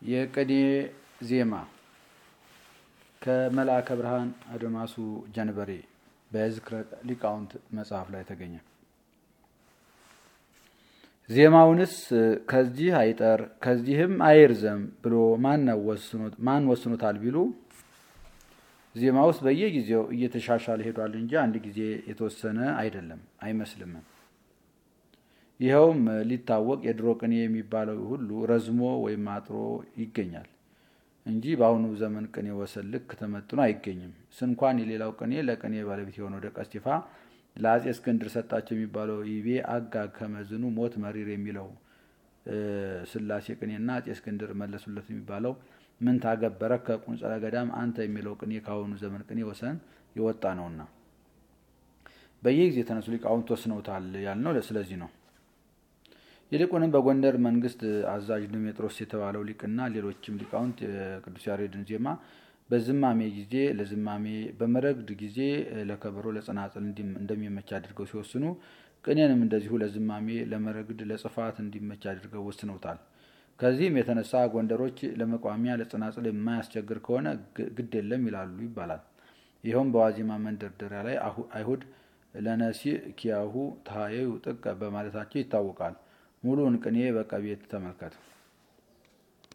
የቅኔ ዜማ ከመልአከ ብርሃን አድማሱ ጀንበሬ በዝክረ ሊቃውንት መጽሐፍ ላይ ተገኘ። ዜማውንስ ከዚህ አይጠር ከዚህም አይርዘም ብሎ ማን ወስኖታል ቢሉ ዜማውስ በየጊዜው እየተሻሻለ ሄዷል እንጂ አንድ ጊዜ የተወሰነ አይደለም አይመስልምም። ይኸውም ሊታወቅ የድሮ ቅኔ የሚባለው ሁሉ ረዝሞ ወይም አጥሮ ይገኛል እንጂ በአሁኑ ዘመን ቅኔ ወሰን ልክ ተመጥኖ አይገኝም። ስንኳን የሌላው ቅኔ ለቅኔ ባለቤት የሆነው ደቀ እስጢፋ ለአጼ እስክንድር ሰጣቸው የሚባለው ይቤ አጋ ከመዝኑ ሞት መሪር የሚለው ስላሴ ቅኔና አጼ እስክንድር መለሱለት የሚባለው ምን ታገበረ ከቁንጸለ ገዳም አንተ የሚለው ቅኔ ከአሁኑ ዘመን ቅኔ ወሰን የወጣ ነውና በየጊዜ የተነሱ ሊቃውንት ወስነውታል ያልነው ስለዚህ ነው። ይልቁንም በጎንደር መንግስት አዛዥ ድሜጥሮስ የተባለው ሊቅና ሌሎችም ሊቃውንት የቅዱስ ያሬድን ዜማ በዝማሜ ጊዜ ለዝማሜ በመረግድ ጊዜ ለከበሮ ለጸናጽል እንደሚመች አድርገው ሲወስኑ ቅኔንም እንደዚሁ ለዝማሜ ለመረግድ ለጽፋት እንዲመች አድርገው ወስነውታል። ከዚህም የተነሳ ጎንደሮች ለመቋሚያ ለጸናጽል የማያስቸግር ከሆነ ግድ የለም ይላሉ ይባላል። ይኸውም በዋዜማ መንደርደሪያ ላይ አይሁድ ለነሲ ኪያሁ ታየዩ ጥቀ በማለታቸው ይታወቃል። ሙሉውን ቅኔ በቀቤት ተመልከት።